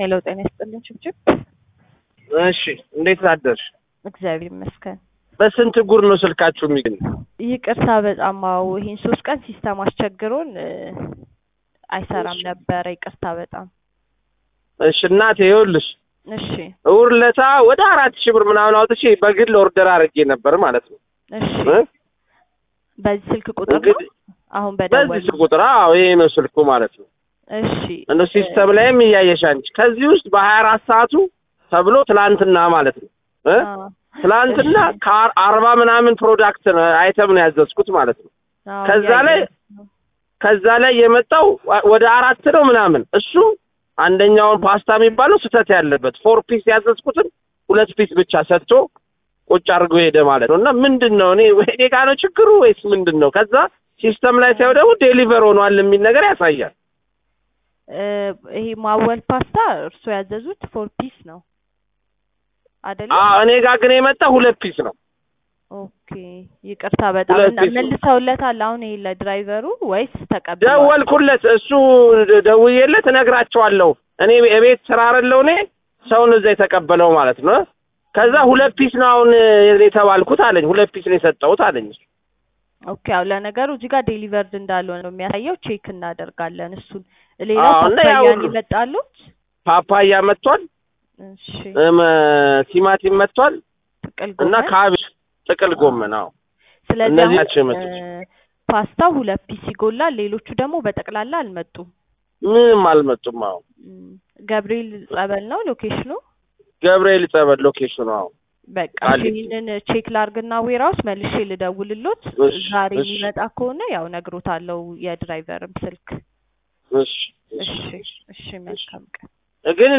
ሄሎ ጤና ይስጥልኝ ችብችብ። እሺ እንዴት አደርሽ? እግዚአብሔር ይመስገን። በስንት ጉር ነው ስልካችሁ የሚገኝ? ይቅርታ በጣም አዎ፣ ይሄን ሶስት ቀን ሲስተም አስቸግሮን እ አይሰራም ነበረ። ይቅርታ በጣም እሺ እናቴ ይኸውልሽ እሺ እሑድ ዕለት ወደ አራት ሺህ ብር ምናምን አውጥቼ በግል ኦርደር አድርጌ ነበር ማለት ነው እሺ እ? በዚህ ስልክ ቁጥር ነው እንግዲህ አሁን በዚህ በደወል ስልክ ቁጥር አዎ ይሄ ነው ስልኩ ማለት ነው። እሺ እንደ ሲስተም ላይም እያየሽ አንቺ ከዚህ ውስጥ በሀያ አራት ሰዓቱ ተብሎ ትላንትና ማለት ነው እ? አዎ፣ ትላንትና እሺ። ከአርባ ምናምን ፕሮዳክት ነው አይተም ነው ያዘዝኩት ማለት ነው። አዎ፣ ከዛ ያየን ላይ ነው። ከዛ ላይ የመጣው ወደ አራት ነው ምናምን እሱ አንደኛውን ፓስታ የሚባለው ስህተት ያለበት ፎር ፒስ ያዘዝኩትን ሁለት ፒስ ብቻ ሰጥቶ ቁጭ አድርጎ ሄደ ማለት ነው። እና ምንድን ነው እኔ እኔ ጋ ነው ችግሩ ወይስ ምንድን ነው? ከዛ ሲስተም ላይ ሳይሆን ደግሞ ዴሊቨር ሆኗል የሚል ነገር ያሳያል። እ ይሄ ማወል ፓስታ እርሶ ያዘዙት ፎር ፒስ ነው አይደለ? አዎ እኔ ጋር ግን የመጣ ሁለት ፒስ ነው። ኦኬ ይቅርታ በጣም ሁለት እና ፒስ ነው። መልሰውለታል አሁን ይሄ ለድራይቨሩ ወይስ ተቀብሏል? ደወልኩለት፣ እሱ ደውዬለት እነግራቸዋለሁ። እኔ የቤት ስራ አይደለሁ እኔ ሰውን እዛ የተቀበለው ማለት ነው። ከዛ ሁለት ፒስ ነው አሁን የተባልኩት አለኝ። ሁለት ፒስ ነው የሰጠሁት አለኝ። ኦኬ ያው ለነገሩ እዚህ ጋር ዴሊቨርድ እንዳልሆነ ነው የሚያሳየው። ቼክ እናደርጋለን እሱን። ሌላው አዎ፣ እና ያው ፓፓያን ይመጣሉት። ፓፓያ መጥቷል፣ እሺ እም፣ ቲማቲም መጥቷል ጥቅል እና ጎመን። ካቤጅ፣ ጥቅል ጎመን። አዎ ስለዚህ እነዚህ አሁን ናቸው የመጡት። እ ፓስታው ሁለት ፒስ ይጎላል። ሌሎቹ ደግሞ በጠቅላላ አልመጡም። ምንም አልመጡም። አዎ እም፣ ገብርኤል ጸበል ነው ሎኬሽኑ። ገብርኤል ጸበል ሎኬሽኑ። አዎ በቃ እሺ፣ ቃሊቲ። ይህንን ቼክ ላርግና ዌራውስ መልሼ ልደውልሎት። እሺ፣ ዛሬ እሺ። የሚመጣ ከሆነ ያው ነግሮታለው የድራይቨርም ስልክ። እሺ እሺ እሺ፣ መልካም ቀን። ግን